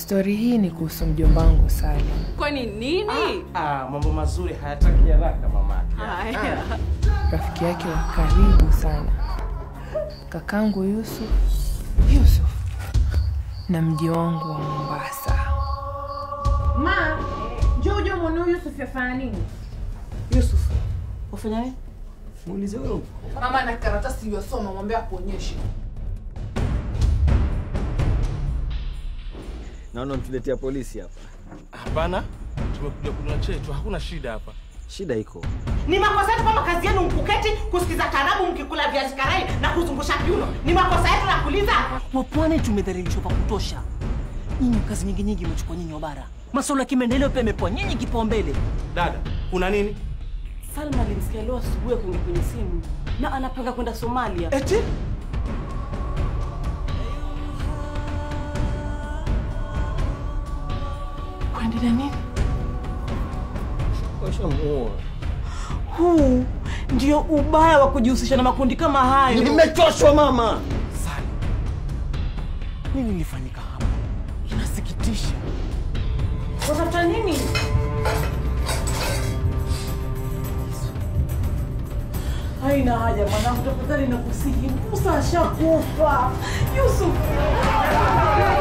Stori hii ni kuhusu mjomba wangu Salim, Kwani nini? Ah, mambo mazuri hayataki haraka mamake. Haya. rafiki yake wa karibu sana, kakangu Yusuf Yusuf na mji wangu wa Mombasa. Ma, njoo uje muone huyu Yusuf yafanya nini? Yusuf, wafanya nini? Muulize wewe. Mama na karatasi iliyosoma mwambie akuonyeshe. Naona mtuletea polisi hapa. Hapana, tumekuja kunywa chetu, hakuna shida hapa. Shida iko. Ni makosa yetu kama kazi yenu mkuketi kusikiza karabu mkikula viazi karai na kuzungusha kiuno. Ni makosa yetu na kuuliza. Wapwani tumedhalilishwa pa kutosha. Nyinyi kazi nyingi nyingi imechukua nyinyi wa bara. Masuala ya kimaendeleo pia imepewa nyinyi kipaumbele. Dada, kuna nini? Salma alimsikia leo asubuhi akiongea kwenye simu na anapanga kwenda Somalia. Eti? Kuendelea nini? Washamuoa. Huu ndio ubaya wa kujihusisha na makundi kama hayo. Nimechoshwa mama. Sali. Nini lilifanyika hapa? Inasikitisha. Watafuta nini? Haina haja mwanangu, tafadhali nakusihi. Musa ashakufa. Yusuf.